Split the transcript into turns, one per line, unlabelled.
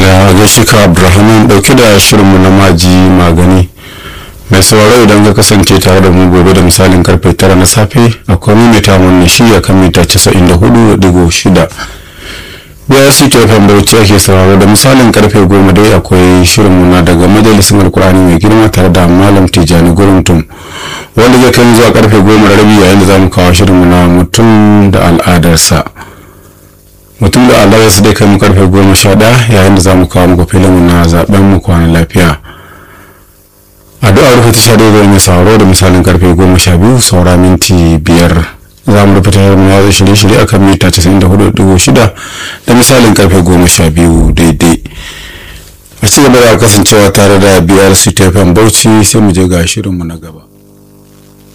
madalla gaishe ka abrahaman dauke da shirinmu na maji magani mai sauraro idan ka kasance tare da mu gobe da misalin karfe tara na safe akwai maimaita wannan shi a kan mita 94.6 biyar su ke fan bauchi ake sauraro da misalin karfe goma dai akwai shirinmu na daga majalisar alkur'ani mai girma tare da malam tijjani guruntum wanda zai kai zuwa karfe goma da rabi yayin da za mu kawo shirinmu na mutum da al'adarsa mutum da allah su dai kai mu karfe goma sha ɗaya yayin da za mu kawo muku filin na zaben mu kwana lafiya addu'a rufe ta sha daidai mai sauraro da misalin karfe goma sha biyu saura minti biyar za mu rufe tashar mu ya shirye-shirye akan mita casa'in da hudu dubu shida da misalin karfe goma sha biyu daidai a ci gaba da kasancewa tare da biyar su tefan bauchi sai mu je ga shirinmu na gaba